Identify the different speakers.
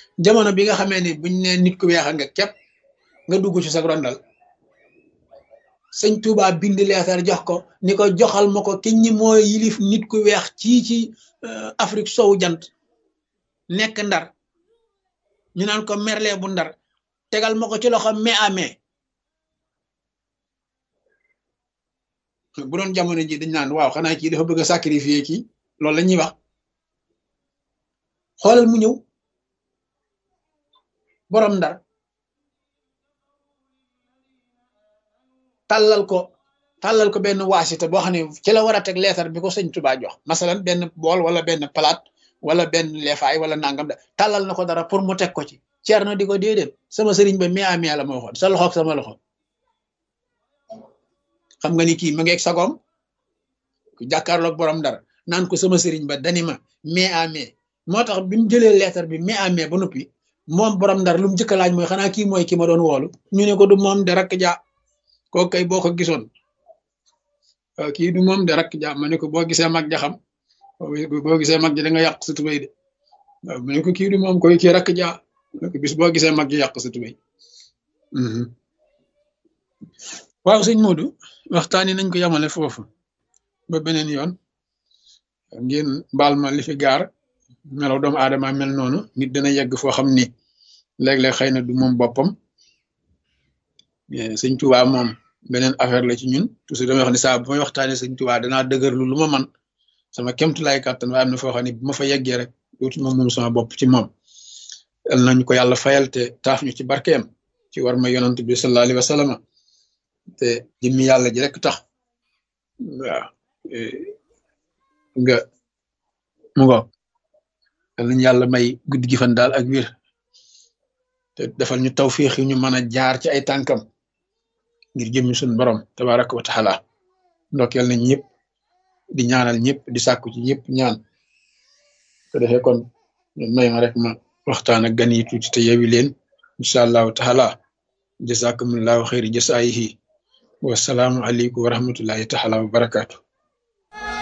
Speaker 1: jamono bi nga xamee ni buñ ne nit ku weex nga képp nga dugg ci sa rondal sëñ Touba bind leetar jox ko ni ko joxal ma ko ki ñi moo yilif nit ku weex ci ci Afrique sowu jant nekk ndar ñu naan ko merle bu ndar tegal ma ko ci loxo mai à mai bu doon jamono ji dañ naan waaw xanaa kii dafa bëgg a sacrifier kii loolu la ñuy wax xoolal mu ñëw borom ndar tàllal ko tàllal ko benn waasita boo xam ne ci la war a teg leetar bi ko sëñ Tuubaa jox masalan benn bool wala benn palaat wala benn leefaay wala nangam da tàllal na ko dara pour mu teg ko ci ceer na di ko déedéet sama sëriñ ba mi amee la ma waxoon sa loxoog sama loxo xam nga ni kii ma ngi egg sagoom ku jàkkaarloog borom dara naan ko sama sëriñ ba dani ma mais amee moo tax bi mu jëlee leetar bi mais amee ba noppi moom borom ndar lu mu njëkk a laaj mooy xanaa kii mooy ki ma doon woolu ñu ne ko du moom de rakk ja kooku kay boo ko gisoon kii du moom de rakk ja ma ne ko boo gisee mag ja xam boo gisee mag ja da nga yàq sa tubéy de waaw ma ne ko kii du moom koy kii rakk ja bis boo gisee mag ji yàq sa tubéy waaw sëñ Modou waxtaani nañ ko yamale foofu ba beneen yoon ngeen baal ma li fi gaar melaw doomu aadama mel noonu nit dana yegg foo xam ni léeg-léeg xëy na du moom boppam sëñ Tuubaa moom beneen affaire la ci ñun toujours damay wax ni saa bu may waxtaanee sëñ Tuubaa danaa dëgërlu lu ma man sama kemtulaay kàttan waaye am na foo xam ne bu ma fa yeggee rek dootuma moom sama bopp ci moom yal nañu ko yàlla fayal te taaf ñu ci barkeem ci war ma yonant bi sallallahu alayhi wa sallam te jëmmi yàlla ji rek tax waaw nga mu ngo yal nañu yàlla may guddi gi fan daal ak wir te defal ñu tawfiix yi ñu mën a jaar ci ay tànkam ngir jëmmi suñu borom tabaraka wa taala ndokkeel nañ ñëpp di ñaanal ñëpp di sàkku ci ñëpp ñaan ko defee kon may ma rek ma waxtaan ak gan yi tuuti te yewi leen incha allahu taala jazakumullahu xayri jasaayihi wasalaamu aleykum wa rahmatullahi taala wa barakaatu